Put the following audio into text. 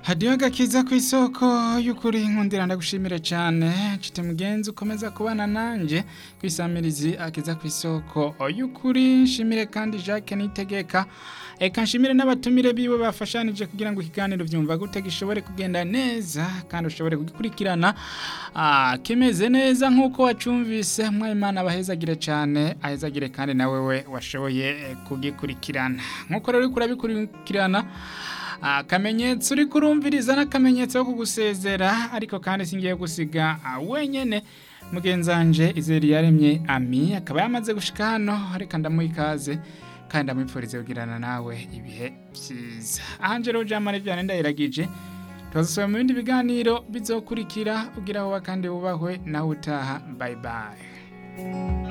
hadiyo gakiza ku isoko y'ukuri nkundira ndagushimire cyane nshuti mugenzi ukomeza kubana nanjye ku isamirizi akiza ku isoko y'ukuri nshimire kandi jacques nitegeka eka nshimire n'abatumire biwe bafashanije kugira ngo ikiganiro byumva gute gishobore kugenda neza kandi ushobore kugikurikirana ah, kimeze neza nk'uko wacumvise mwayimana abahezagire cyane ahezagire kandi nawe we washoboye eh, kugikurikirana nk'uko rero uriko urabikurikirana akamenyetso uri kurumviriza n'akamenyetso ko kugusezera ariko kandi singiye gusiga ah, wenyene mugenzanje izeri yaremye ami akaba yamaze gushika hano reka ndamuha ikaze kandi ndamwipfurize kugirana nawe ibihe byiza ahanje rero jamare byane ndayiragije tuzasubira mu bindi biganiro bizokurikira ugira aho kandi wubahwe nawe utaha bye bye